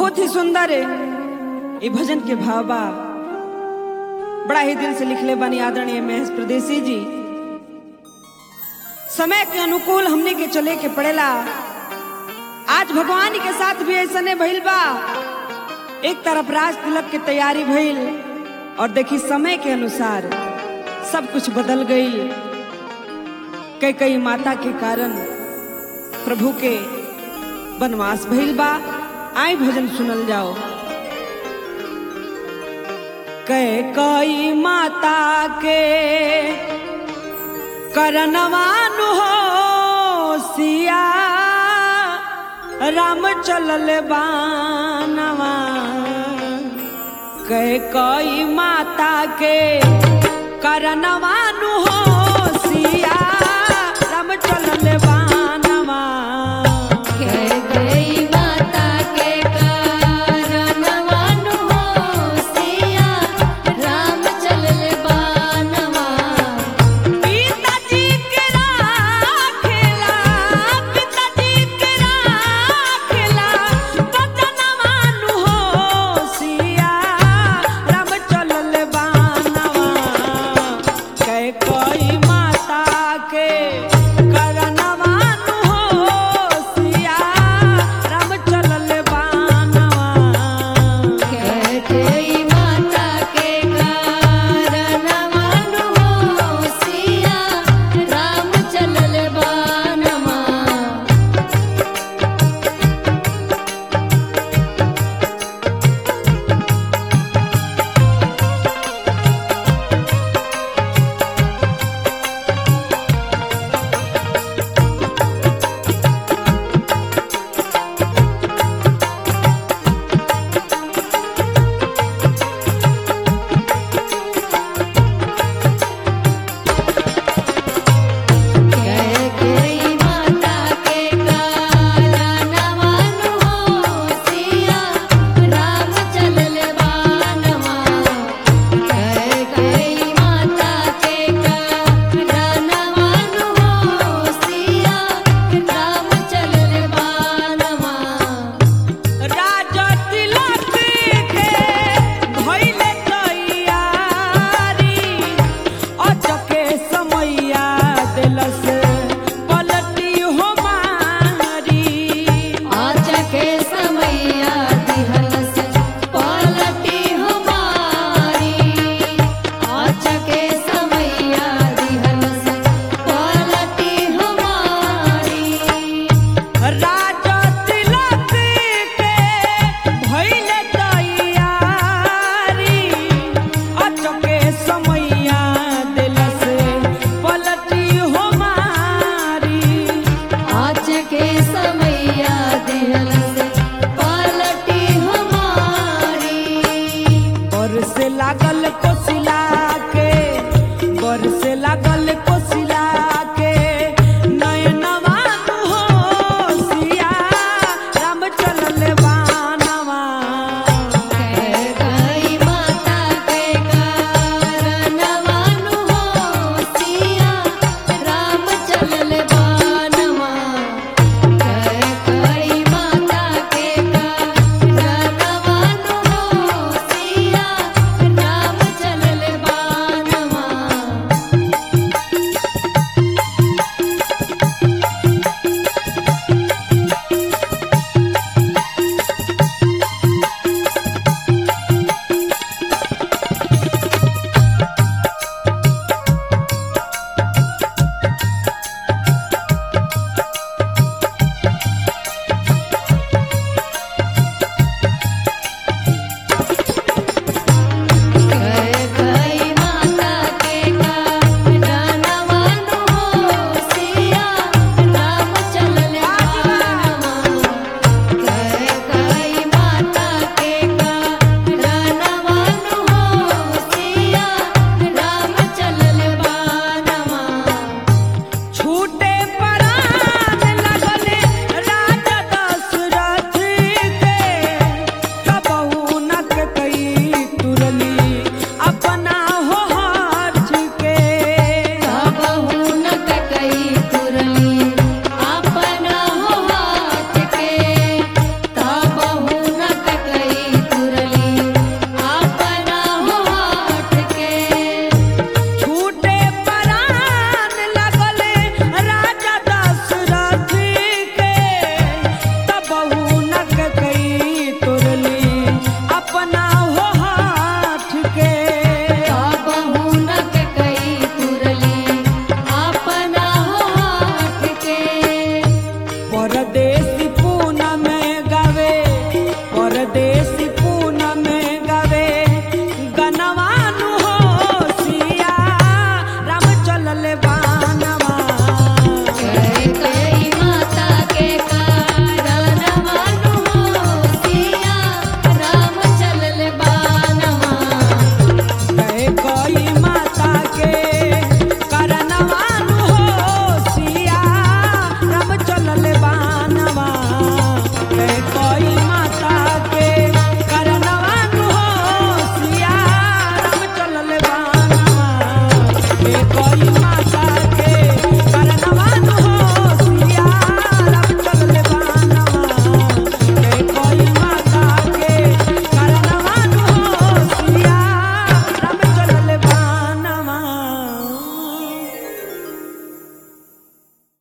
बहुत ही सुंदर है ये भजन के भाव बा बड़ा ही दिल से लिखले बानी आदरणीय महेश प्रदेशी जी समय के अनुकूल हमने के चले के पड़ेला आज भगवान के साथ भी ऐसा नहीं भइल बा एक तरफ राज तिलक की तैयारी भइल और देखी समय के अनुसार सब कुछ बदल गई कई कई माता के कारण प्रभु के वनवास भइल बा आई भजन सुनल जाओ कई कई माता के करनवानु हो सिया राम चलल बानवा कई कई माता के करनवा